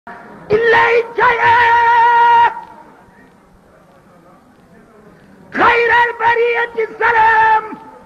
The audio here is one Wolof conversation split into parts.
إليك يا خير البرية السلام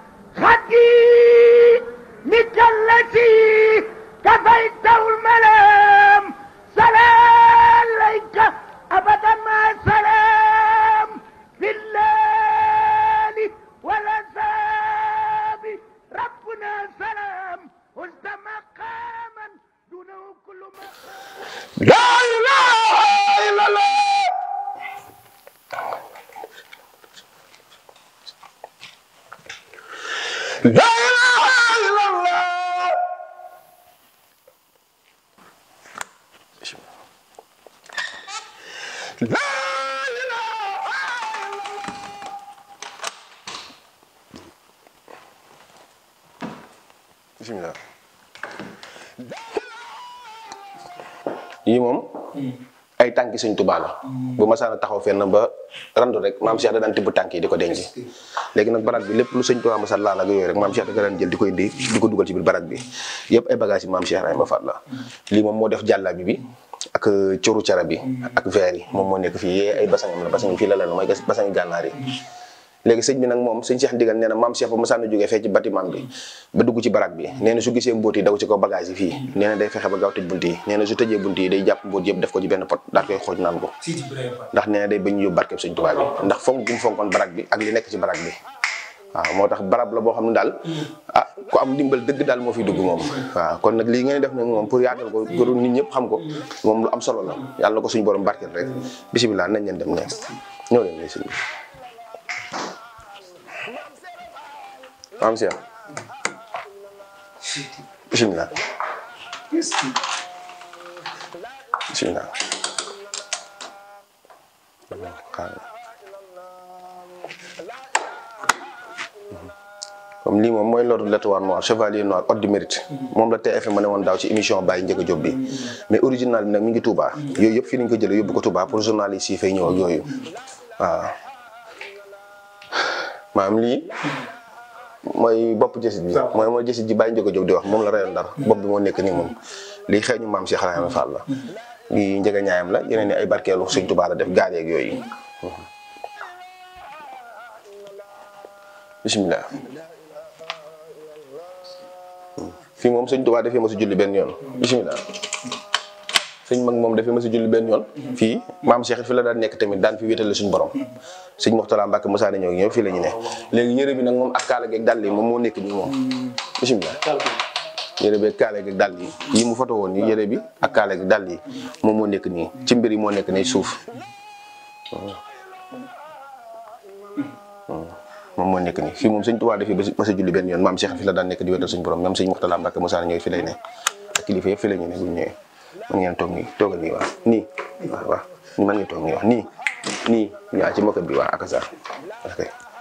خديمك التي كفيته الملام سلام عليك أبدا ما سلام في الليل والأساب ربنا سلام وانت مقاما دونه كل مقام لا إله إلا الله لا إله إلا الله لا إله bismillah yii moom ay tànki sëñ Tuubaa la bu masaana taxaw fenn ba randu rek maam Cheikh da daan tibb tànk yi di ko denc léegi nag barak bi lépp lu sëñ Tuubaa masa laal ak yooyu rek maam Cheikh da ko daan jël di koy indi di ko dugal ci biir barak bi yëpp ay bagage yi maam Cheikh Ibrahima Fall la lii moom moo def jàllabi bi ak coru cara bi ak verre yi moom moo nekk fii yee ay basangam la basang fii la la mooy basangi gànnaar yi léegi sëñ bi nag moom sëñ Cheikh ndigal nee na maam Cheikh ba masaana jógee fee ci bâtiment bi ba dugg ci barak bi nee na su gisee mbóot yi daw ci ko bagage yi fii nee na day fexe ba gaaw tëj bunt yi nee na su tëjee bunt yi day jàpp mbóot yëpp def ko ci benn pot daal koy xooj naan ko ndax nee na day bañ yóbbu barkeb sëñ Tuubaa bi ndax fonk gi mu fonkoon barak bi ak li nekk ci barak bi waaw moo tax barab la boo xam ne daal ah ku am ndimbal dëgg daal moo fiy dugg moom waaw kon nag lii ngeen def nag moom pour yaatal ko gëru nit ñëpp xam ko moom lu am solo la yàlla na ko suñu borom barkeel rek bisimilah nañ leen dem ne ñëw leen ne sëñ bi maam Cheikh bisimilah bisimilah comme lii moom mooy l'ordre de l'étoile noire chevalier noir ordre du mérite moom la TFM ma ne woon daaw ci émission Baye Ndiaga Diop bi mais original bi nag mi ngi Touba yooyu yëpp fii lañ ko jëlee yóbbu ko Touba pour journaliste yi fay ñëw ak yooyu waaw maam lii mooy bopp jësit bi mooy mooy jësit ji Baye Ndiaga Diop di wax moom la rayoon dara bopp bi moo nekk nii moom lii xeeñu maam Cheikh Ibrahima Fall la lii njëga ñaayam la yeneen ni ay barkeelu Sëñ Touba la def gaar yeeg yooyu bisimilah fii moom sëñ Tuubaa dafee ma si julli benn yoon bisimilah sëñ mag moom dafee ma si julli benn yoon fii maam Cheikh fi la daan nekk tamit daan fi wéetale suñu borom sëñ Moxtala Mbàkke Musaa ñëw ñëw fii la ñu ne léegi yëre bi nag moom ak kaala geeg dàll yi moom moo nekk nii moom bisimilah yëre bi ak kaala geeg dàll yi yi mu foto woon yi yëre bi ak kaala geeg dàll yi moom moo nekk nii ci mbir yi moo nekk nii suuf moom moo nekk nii fii moom sëñ Tuubaa dafii ba sa julli benn yoon maam Cheikh fi la daan nekk di wéetal suñu borom même sëñ Moxtala Mbàkke Musaa ñëw fi lay ne ak kilifa yëpp fi la ñu ne bu ñu ñëwee mën ngeen toog nii toogal nii waaw nii waaw waaw ni mën ngeen toog nii wax nii nii waaw ci mokat bi waaw ak sax ok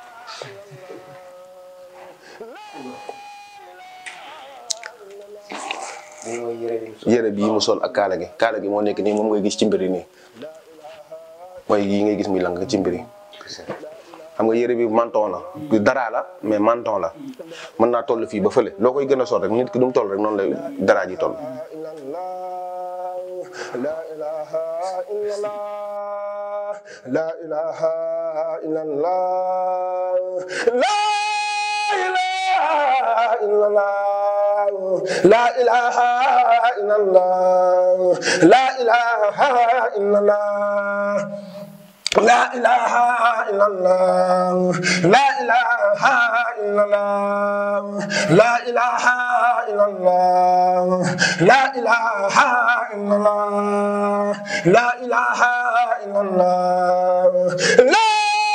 yére bii mu sol ak kaala gi kaala gi moo nekk nii moom ngay gis ci mbiri nii mooy yi ngay gis muy lang ci mbiri xam nga yére bi manton la dara la mais manton la mën naa toll fii ba fële loo koy gën a sol rek nit ki du mu toll rek noonu la dara ji toll لا إله إلا الله لا إله إلا الله لا إله إلا الله لا إله إلا الله لا إله إلا الله لا إله إلا الله لا إله إلا الله لا إله إلا الله لا إله إلا الله لا إله إلا الله لا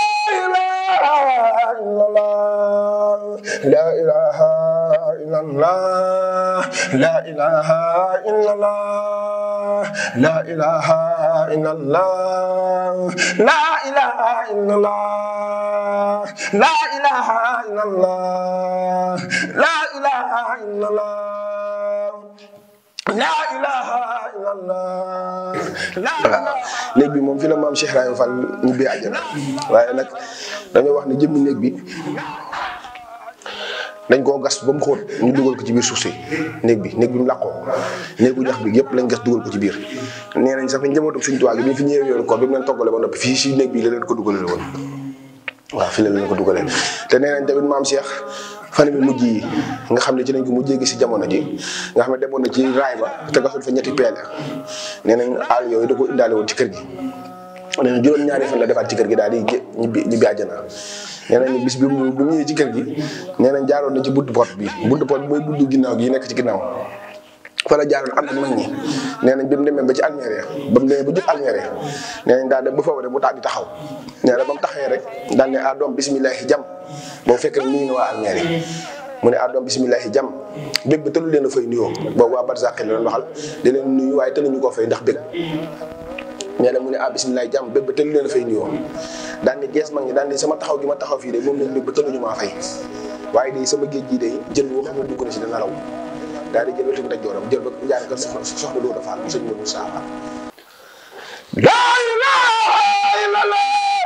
إله إلا الله لا إله إلا الله لا إله إلا الله لا إله إلا الله لا إله إلا الله لا إله إلا الله لا إله إلا الله لا إله إلا الله لا waaw néeg bi moom fi la maam Cheikh Ibrahima Fall ñibbee àjjana waaye nag dañoo wax ne jëmmi néeg bi dañ koo gas ba mu xóot ñu dugal ko ci biir suuf si néeg bi néeg bi mu làqoo néegu ñax bi yëpp lañ gas dugal ko ci biir nee nañ sax fi njabootu Sëñ Tuubaa gi bi ñu fi ñëwee yoonu koor bi mu leen toggale ba noppi fii si néeg bi la leen ko dugalale woon waaw fii la leen ko dugalee te nee nañ tamit maam Cheikh fan bi mujj yi nga xam ne ci lañ ko mujjee gis si jamono ji nga xam ne demoon na ci raay ba te gasul fa ñetti peele nee nañ àll yooyu da ko indaale woon ci kër gi nee na juróom ñaari fan la defaat ci kër gi daal di gé- ñibbi ñibbi àjjana nee nañ bis bi mu bi mu ñëwee ci kër gi nee nañ jaaroon na ci buntu pot bi buntu pot bi mooy buntu ginnaaw gi nekk ci ginnaaw fa la jaaroon ànd ak mag ñi nee nañ bi mu demee ba ci almeer ya ba mu demee ba jub almeer ya nee nañ daal dem ba foofu rek mu daal di taxaw nee na ba mu taxawee rek daal ne ah doom bisimilahi jam boobu fekk na nuyu na waa almeer yi mu ne ah doom bisimilahi jam bég ba tëlu leen a fay nuyoo boobu waa barzaq la doon waxal di leen nuyu waaye tëluñu koo fay ndax bég nee na mu ne ah bisimilah jàmm bépp ba tëlu leen a fay nuyoo daan ni gees mag ñi daan ni sama taxaw gi ma taxaw fii de moom lañ bépp ba tëluñu maa fay waaye de sama géej gi de jël boo xam ne dugg na si dana raw daal di jël wetu daj jooram jël ba jaar kër soxna soxna Dóor Faal sëñ Modou Saaba laa ilaaha illallah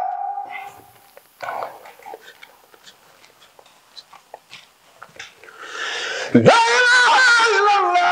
laa ilaaha illallah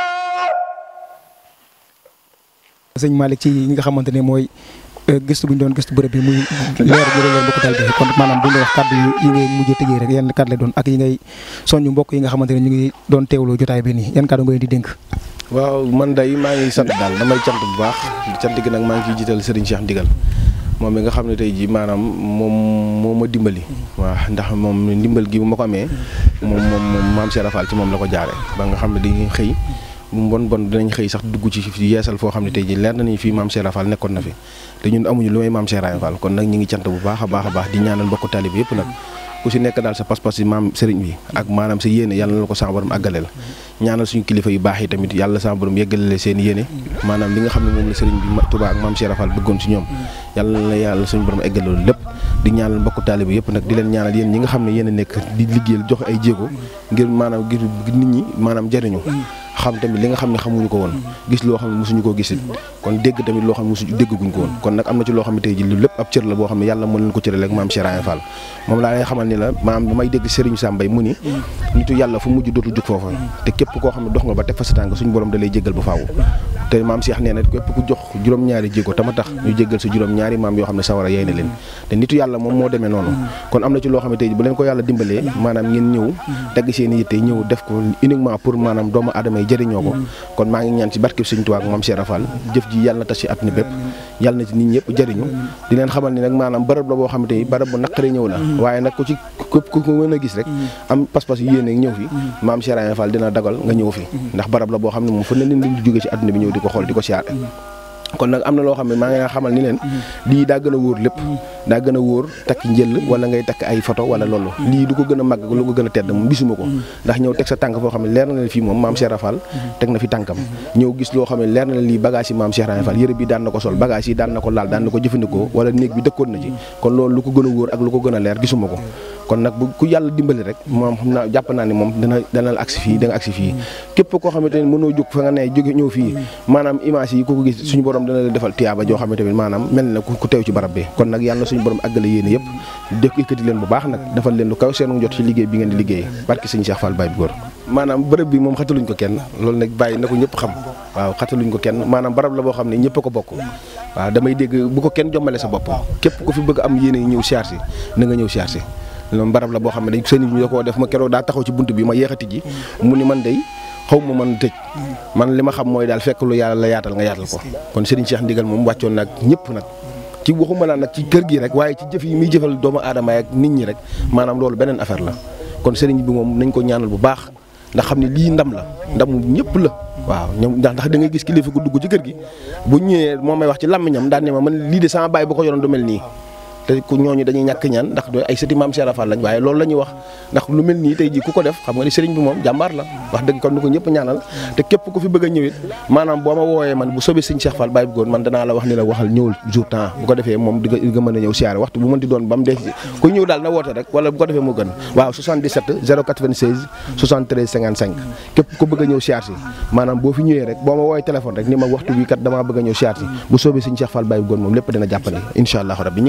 sëñ Malick ci ñi nga xamante ne mooy euh, gëstu bu ñu doon gëstu bërëb bi muy leer bu leer mbokk taal bi kon maanaam bu ñu wax kàddu yi yi ngay mujjee tëjee rek yan kàddu lay doon ak yi ngay soññu mbokk yi nga xamante ne ñu ngi doon teewloo jotaay bi nii yan kàddu nga leen di dénk. waaw man day maa ngi sant daal damay cant bu baax cant gi nag maa ngi ciy jiital Serigne Cheikh Ndigal moom mi nga xam ne tey jii maanaam moom moo ma dimbali. waaw ndax moom ndimbal gi bu ma ko amee moom moom moom maam Cheikh Rafal ci moom la ko jaare ba nga xam ne dañuy xëy mu bon bon dinañ xëy sax dugg ci yeesal foo xam ne tey jii leer na ni fii maam Cheikh Rafal nekkoon na fi te ñun amuñu lu may maam Cheikh Rafal kon nag ñu ngi cant bu baax a baax a baax di ñaanal mbokku talib yëpp nag ku si nekk daal sa pas-pas si maam sëriñ bi ak maanaam sa yéene yàlla na la ko sa borom àggale la ñaanal suñu kilifa yu baax yi tamit yàlla sa borom yeggalale seen yéene maanaam li nga xam ne moom la sëriñ bi Touba ak maam Cheikh Rafal bëggoon si ñoom yàlla na yàlla suñu borom eggale loolu lépp di ñaanal mbokku taalibe yëpp nag di leen ñaanal yéen ñi nga xam ne yéen a nekk di liggéeyal joxe ay jéego ngir maanaam ngir nit ñi maanaam jariñu xam tamit li nga xam ne xamuñu ko woon gis loo xam ne mosuñu koo gisit kon dégg tamit loo xam ne mosuñu dégguñ ko woon kon nag am na ci loo xam ne tey ji lu lépp ab cër la boo xam ne yàlla moo leen ko cërale ak maam Cheikh Ibra Fall moom laa lay xamal ni la maanaam damay dégg Serigne Sambay mu ni nitu yàlla fu mujj dootul jug foofa te képp koo xam ne dox nga ba teg fa sa tànk suñu borom da lay jéggal ba faaw te maam Cheikh nee na képp ku jox juróom-ñaari jéego tama tax ñu jéggal sa juróom-ñaari maam yoo xam ne sawara yey na leen te nitu yàlla moom moo demee noonu kon am na ci loo xam ne tey ji bu leen ko yàlla dimbalee maanaam ngeen ñëw tegg seen yitte ñëw def ko uniquement pour maanaam doomu aadama yi jëriñoo ko kon maa ngi ñaan ci barkeb Sëriñ Tuubaa ak maam Cheikh Rafal jëf ji yàlla na tas ci àdduna bépp yàlla na ci nit ñëpp jëriñu di leen xamal ni nag maanaam barab la boo xam ne tey barab bu naqaree ñëw la waaye nag ku ci képp ku ko mën a gis rek am pas-pas yu yéene ñëw fi maam Cheikh Rafal dina dagal nga ñëw fi ndax barab la boo xam ne moom fu ne leen di jóge ci àdduna bi ñëw di ko xool di ko siyaare kon nag am na loo xam ne maa ngi leen xamal ni leen lii daa gën a wóor lépp daa gën a wóor takk njël wala ngay takk ay photo wala loolu lii du ko gën a màgg lu ko gën a tedd moom gisuma ko ndax ñëw teg sa tànk foo xam ne leer na leen fii moom maam Cheikh Rafal teg na fi tànkam ñëw gis loo xam ne leer na leen lii bagage yi maam Cheikh Rafal yëre bi daan na ko sol bagage yi daan na ko laal daan na ko jëfandikoo wala néeg bi dëkkoon na ci kon loolu lu ko gën a wóor ak lu ko gën a leer gisuma ko kon nag bu ku yàlla dimbali rek moom xam naa jàpp naa ne moom dana dana la agsi fii da nga agsi fii képp koo xamante ne mënoo jóg fa nga ne jóge ñëw fii maanaam image yi ku ko gis suñu borom dana la defal tiyaaba joo xamante ne maanaam mel na ku teew ci barab bi kon nag yàlla na suñu borom àggale yéene yëpp def yëkkati leen bu baax nag defal leen lu kaw seen jot ci liggéey bi ngeen di liggéey barki sëñ Cheikh Fall Baye bi góor maanaam bërëb bi moom xataluñ ko kenn loolu nag bàyyi na ko ñëpp xam waaw xataluñ ko kenn maanaam barab la boo xam ne ñëpp a ko bokk waaw damay dégg bu ko kenn jommale sa bopp képp ku fi bëgg am yéene ñëw siyaar si na nga ñëw siyaar si loolu barab la boo xam ne dañ sëñ bi da koo def ma keroog daa taxaw ci bunt bi ma yeexati ji mu ni man day xaw ma man tëj man li ma xam mooy daal fekk lu yàlla la yaatal nga yaatal ko kon Serigne Cheikh Ndigal moom wàccoon nag ñëpp nag ci waxuma laa nag ci kër gi rek waaye ci jëf yi muy jëfal doomu aadama ak nit ñi rek maanaam loolu beneen affaire la kon Serigne bi moom nañ ko ñaanal bu baax ndax xam ne lii ndam la ndamu ñëpp la waaw ñoom ndax ndax da ngay gis kilifa gu dugg ci kër gi bu ñëwee moo may wax ci làmmiñam daan ne ma man lii de sama baay bu ko yoroon du mel nii te ku ñooñu dañuy ñàkk ñaan ndax do ay sëti maam Cheikh Rafal lañ waaye loolu la ñuy wax ndax lu mel nii tey ji ku ko def xam nga ni sëriñ bi moom jàmbaar la wax dëgg kon ni ko ñëpp ñaanal te képp ku fi bëgg a ñëwit maanaam boo ma wooyee man bu soobee sëñ Cheikh Fall Baye Góor man danaa la wax ni la waxal ñëwul jour temps bu ko defee moom di nga di nga mën a ñëw siyaare waxtu bu mënti doon ba mu dee ku ñëw daal na woote rek wala bu ko defee moo gën waaw 77 096 73 55 képp ku bëgg a ñëw siyaar si maanaam boo fi ñëwee rek boo ma wooyee téléphone rek ni ma waxtu wi kat damaa bëgg a ñëw siyaar si bu soobee sëñ Cheikh Fall Baye Góor moom lépp dina jàppandi incha allah rabbi ñu ngi leen di sant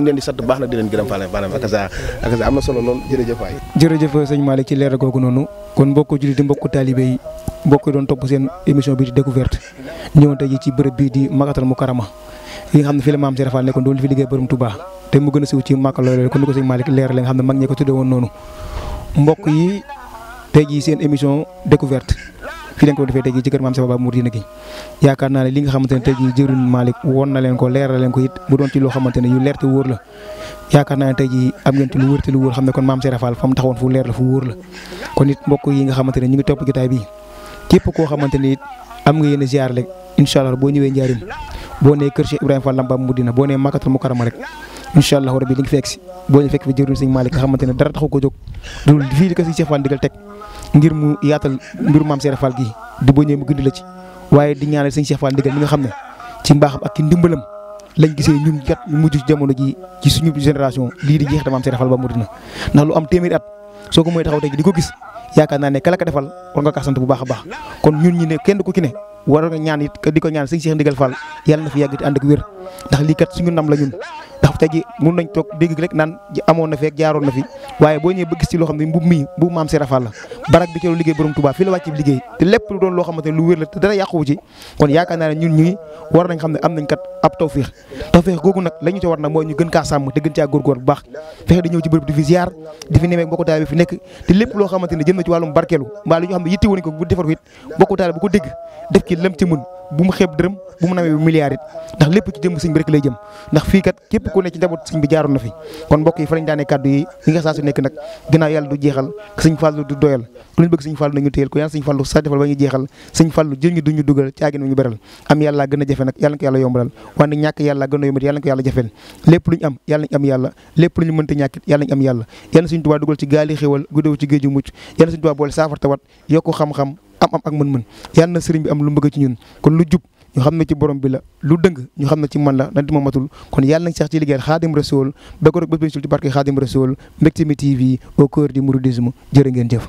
baax na di leen gërëm Fallou maanaam ak sa ak sa am na solo lool jërëjëf waay jërëjëf sëñ Malick ci leeral googu noonu kon mbokku jullit di mbokku taalibe yi mbokk yi doon topp seen émission bi di découverte ñëwoon tey ji ci bërëb bii di Makkatal Mukarrama yi nga xam ne fii la maam Serigne Fall nekkoon doon fi liggéey borom Touba te mu gën a siw ci Makka loolu kon ni ko sëñ Malick leeral nga xam ne mag ñi ko tuddee woon noonu mbokk yi tey jii seen émission découverte fii lañ ko defee tey jii ci kër maam Serigne Baba Mouride gi yaakaar naa ne li nga xamante ne tey jii jëruñ Malick woon na leen ko leeral leen ko it mu doon ci loo xamante ne yu leer te wóor la yaakaar naa ne tey jii am ngeen ci lu wóor te lu wóor xam ne kon maam Serigne Fall fa mu taxawoon fu leer la fu wóor la kon it mbokk yi nga xamante ne ñu ngi topp jotaay bi képp koo xamante ni it am nga yéen a ziar rek incha allah boo ñëwee njaarim boo nee kër Cheikh Ibrahima Fall Lampa Mudina boo nee Makkatal Mukarrama rek incha allah rabbi li nga fekk si boo ñu fekk fi jëruñ sëñ Malick nga xamante ne dara taxu ko jóg dul fii di ko si Cheikh Fall digal teg ngir mu yaatal mbiru maam Serigne Fall gi di boo ñëwee mu gindi la ci waaye di ñaanal sëñ Cheikh Fall digal mi nga xam ne ci mbaaxam ak ci ndimbalam lañ gisee ñun kat ñu mujj ci jamono ji ci suñu génération lii di jeex da maam Serigne Fall ba Mudina ndax lu am téeméeri at soo ko mooy taxaw tey ji di ko gis yaakaar naa ne kala ka defal war nga kaa sant bu baax a baax kon ñun ñi ne kenn ku ci ne war nga ñaan it di ko ñaan sëñ Cheikh Ndigal Fall yàlla na fi yàgg te ànd ak wér ndax lii kat suñu ndam la ñun ndax tey ji mun nañ toog dégg rek naan amoon na fi ak jaaroon na fi waaye boo ñëwee ba gis ci loo xam ne mbub mii mbub maam Serigne Fall la barak bi ci lu liggéey borom Touba fii la wàcc bi liggéey te lépp lu doon loo xamante ne lu wér la te dara yàquwu ci kon yaakaar naa ne ñun ñi war nañ xam ne am nañ kat ab tawféex tawféex googu nag la ñu ci war nag mooy ñu gën kaa sàmm te gën caa góorgóor bu baax fexe di ñëw ci bërëb di fi ziar di fi nemee bokku taale bi fi nekk te lépp loo xamante ne jëm na ci wàllum barkeelu mbaa lu ñu xam ne yitte woon ko bu defar ko it bokku taale bu ko dégg def ci lam ci mën bu mu xeeb dërëm bu mu nawee milliard it ndax lépp ci jëm sëñ bi rek lay jëm ndax fii kat képp ku ne ci njaboot sëñ bi jaaroon na fi kon mbokk yi fa lañ daanee kàddu yi li nga saa su nekk nag ginnaaw yàlla du jeexal sëñ Fallu du doyal lu ñu bëgg sëñ Fallu nañu téyel ko yàlla sëñ Fallu sa defal ba ñu jeexal sëñ Fallu jël ñu duñu dugal caagin ñu beral am yàlla gën a jafe nag yàlla na ko yàlla yombalal wante ñàkk yàlla gën a yombat yàlla na ko yàlla jafeel lépp lu ñu am yàlla nañ am yàlla lépp lu ñu mënta ñàkkit yàlla nañ am yàlla yàlla suñu Tuubaa dugal ci gaali xéwal guddew ci géeju mucc yàlla suñu Tuubaa boole saafar tawat yokku xam-xam am am ak mën-mën yàlla na sëriñ bi am lu mu bëgg ci ñun kon lu jub ñu xam ne ci borom bi la lu dëng ñu xam ne ci man la nanti ma matul kon yàlla nañ sax ci liggéeyal xaadim rasool ba ko rek bés ci barke xaadim rasool Mbecté Mi TV au cœur du mouridisme jërë ngeen jëf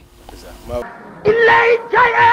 إلي جاء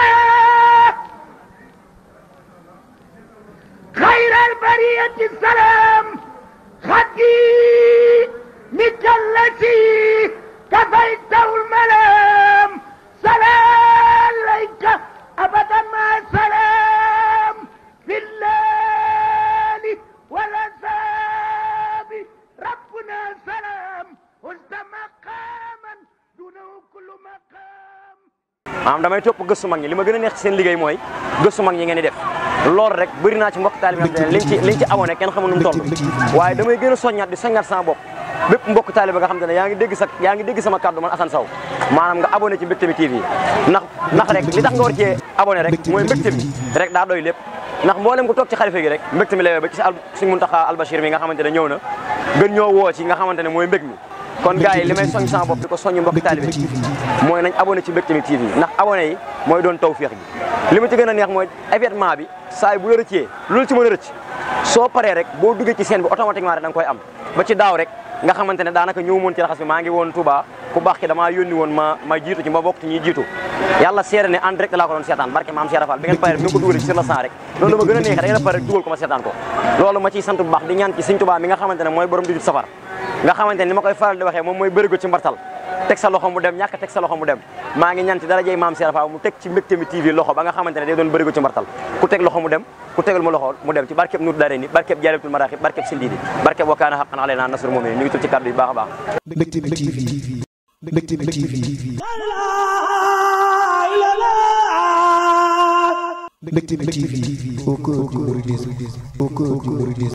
خير البرية السلام خدي مثل التي كفيته الملام سلام عليك أبدا ما سلام في الليل والأساب ربنا سلام وزد مقاما دونه كل مقام maanaam damay topp gëstu mag ñi li ma gën a neex ci seen liggéey mooy gëstu mag ñi ngeen di def loolu rek bëri naa ci mbokk taalibe yi liñ ci liñ ci abonné kenn xamul nu mu toll waaye damay gën a soññaat di soññaat sama bopp bépp mbokk taalibe nga xam te ne yaa ngi dégg sa yaa ngi dégg sama kàddu man Assane Sow maanaam nga abonné ci Mbecté Mi TV ndax ndax rek li tax nga war cee abonné rek mooy Mbecté Mi rek daa doy lépp ndax mboolem ko toog ci xalifa gi rek Mbecté Mi lay ba ci sa suñ Muntaxa Albachir mi nga xamante ne ñëw na gën ñoo woo ci nga xamante ne mooy mbég mi kon gars yi li may soñ sama bopp di ko soññ mbokk taalibe mooy nañ abonné ci Mbecté Mi TV ndax abonné yi mooy doon tawféex gi li ma ci gën a neex mooy événement bi saa yi bu la rëccee loolu ci mën a rëcc soo paree rek boo duggee ci scène bi automatiquement rek da nga koy am ba ci daaw rek nga xamante ne daanaka ñëw moon ci raxas bi maa ngi woon Touba ku baax ki damaa yónni woon ma ma jiitu ci ma bokk ci ñuy jiitu yàlla seere ne en direct laa ko doon seetaan barke maam Cheikh Rafal bi ngeen paree rek mi ngi ko dugalee ci sur le sang rek loolu ma gën a neex da ngeen a pare rek dugal ko ma seetaan ko loolu ma ciy sant bu baax di ñaan ci Sëñ Touba mi nga xamante ne mooy borom di safar nga xamante ne ni ma koy faral di waxee moom mooy bërigo ci mbartal teg sa loxo mu dem ñàkk teg sa loxo mu dem maa ngi ñaan ci darajey maam Cheikh Rafal mu teg ci Mbecté Mi TV loxo ba nga xamante ne day doon bërigo ci mbartal ku teg loxo mu dem ku tegal ma loxo mu dem ci barkeb Nuur Daare ni barkeb Jaalibatul Maraaxib barkeb Sindiidi barkeb wa kaana haqqan alaynaa nasrul mu'miniin ñu ngi tul ci kàddu yi baax a baax Mbecté Mi TV Mbecté Mi TV Mbecté Mi TV au cœur du mouridisme au cœur du mouridisme